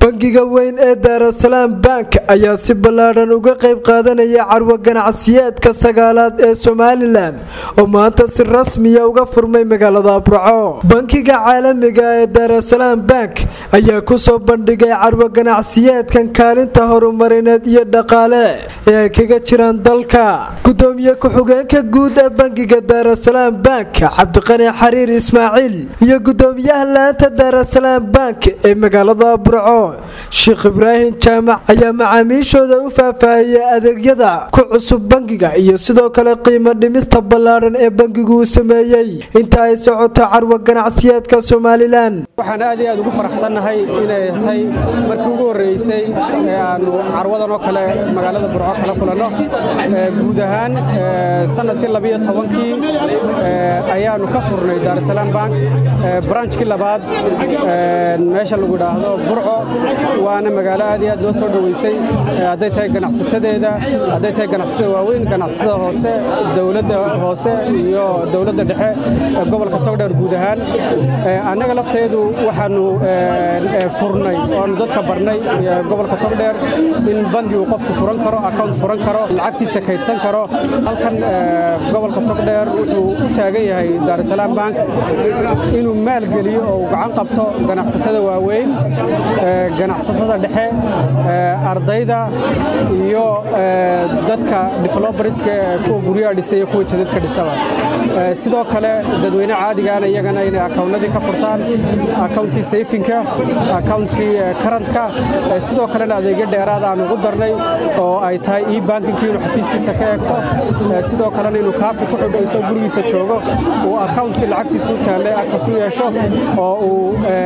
bangiga weyn ee daarasalaam bank ayaa si ballaadhan uga qayb qaadanaya carwo ganacsiyeedka sagaalaad ee somalilan oo maanta si rasmiya uga furmay magaalada burco bankiga caalamiga ee daarasalaam bank ayaa kusoo bandhigay carwo ganacsiyeedkan kaalinta horumarineed iyo dhaqaale ee ay kaga jiraan dalka gudoomiye ku-xigeenka guud ee bankiga daarasalaam bank cabdiqani xariir ismaaciil iyo gudoomiyaha laanta daarasalaam bank ee magaalada burco sheekh ibraahim jaamac ayaa macaamiishooda u faahfaahiyey adeegyada ku cusub bangiga iyo sidoo kale qiimo dhimista ballaadhan ee bangigu uu sameeyey inta ay socoto carwo ganacsiyeedka somalilan waxaan aad iyo aad ugu faraxsannahay inay tahay markii ugu horreysay ee aannu carwadan oo kale magaalada burco kala kulanno guud ahaan sanadkii labiyo tobankii ayaannu ka furnay daarasalaam bank branchkii labaad meesha lagu idhaahdo burco waana magaalo aad iyo aad noo soo dhoweysay hadday tahay ganacsatadeeda hadday tahay ganacsatada waaweyn ganacsatada hoose dowladda hoose iyo dowladda dhexe gobolka togdheer guud ahaan annaga lafteedu waxaannu furnay oonu dadka barnay gobolka togdheer in bangi uu qofku furan karo akaunt furan karo lacagtiisa kaydsan karo halkan gobolka togdheer wuxuu u taagan yahay daarasalaam bank inuu maalgeliyo oo uu gacan qabto ganacsatada waaweyn ganacsatada dhexe ardayda iyo dadka develobarska kuwa guryaha dhisa iyo kuwa jadadka dhisaba sidoo kale dadweyne caadigaana iyagana inay akawnnadii ka furtaan akawuntkii sayfinka akawuntkii karantka sidoo kalena adeegyo dheeraad aan ugu darnay oo ay tahay io bankinkii inuu xafiiskiisa ka eegto sidoo kalena inuu kaafi ku xidho isoo gurigiisa joogo uu akawuntkii lacagtiisu u taallay agsas u yeesho oo uu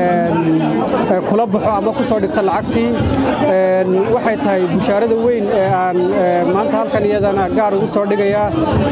kula baxo ama ku soo dhigto lacagtii waxay tahay bushaarada weyn ee aan maanta halkan iyadana gaar ugu soo dhigayaa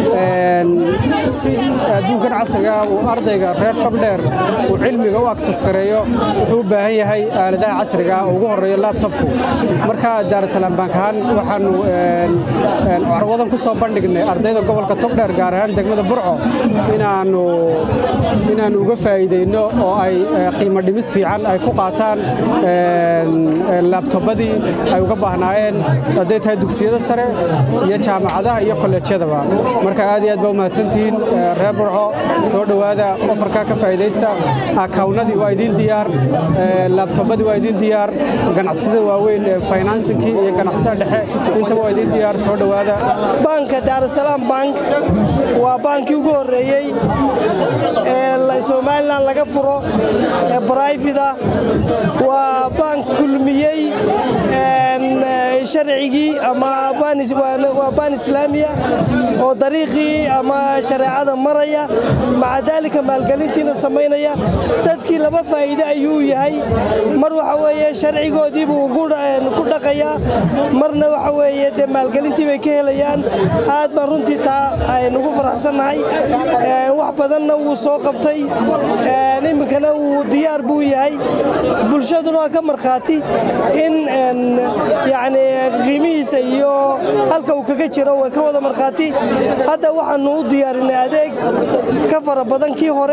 si adduunkan casriga uu ardayga reer togdheer uu cilmiga u aksas gareeyo wuxuu u baahan yahay aaladaha casriga oo ugu horreeyo labtobku marka daarasalaam bank ahaan waxaannu carwadan ku soo bandhignay ardayda gobolka togdheer gaar ahaan degmada burco inaannu inaannu uga faa'iidayno oo ay qiimo dhimis fiican ay ku qaataan laabtobadii ay uga baahnaayeen hadday tahay dugsiyada sare iyo jaamacadaha iyo kolleejyadaba marka aad iyo aad baa u mahadsantihiin reer burco soo dhowaada ofarkaa ka faa'iidaysta akawnnadii waa idiin diyaar laabtobadii waa idiin diyaar ganacsatada waaweyn finansinkii iyo ganacsatada dhexe intaba waa idiin diyaar soo dhowaada banka daarasalaam bank waa baankii ugu horreeyey ee somalilan laga furo ee barayfida waa bank kulmiyey sharcigii ama waa baan islaamiya oo dariiqii ama shareecada maraya maca daalika maalgelintiina samaynaya dadkii laba faa'iide ayuu yahay mar waxa weeye sharcigoodiibuu ku dhaqayaa marna waxa weeye dee maalgelintii bay ka helayaan aad baan runtii taa aynugu faraxsannahay wax badanna wuu soo qabtay iminkana wuu diyaar buu yahay bulshaduna waa ka markhaati in yacni qiimihiisa iyo halka uu kaga jiro way ka wada markhaati hadda waxaannu u diyaarinay adeeg ka fara badan kii hore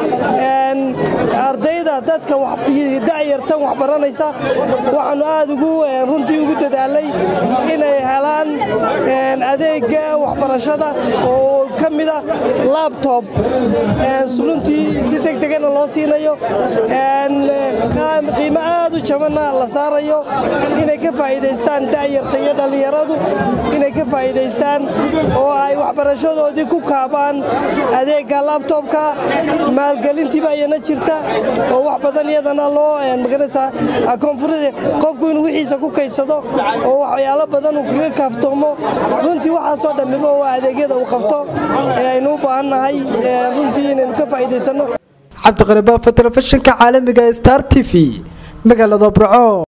ardayda dadka da'yartan wax baranaysa waxaannu aad ugu runtii ugu dadaalay inay helaan adeegga waxbarashada oo ka mida labtob runtii si degdegana loo siinayo qiimo aad u jabanna la saarayo inay ka faa'iidaystaan da'yarta iyo dhallinyaradu inay ka faa'iidaystaan oo ay waxbarashadoodii ku kaabaan adeegga labtobka maalgelintiiba ayana jirta oo wax badan iyadana loo maganaysaa koonfurada qofku inuu wixiisa ku kaydsado oo waxyaalo badan uu kaga kaaftoomo runtii waxaasoo dhammiba waa adeegyada uu qabto ee aynu u baahannahay runtii inaynu ka faa'iidaysanno cabdiqani baafa telefishinka caalamiga star t v magaalada burco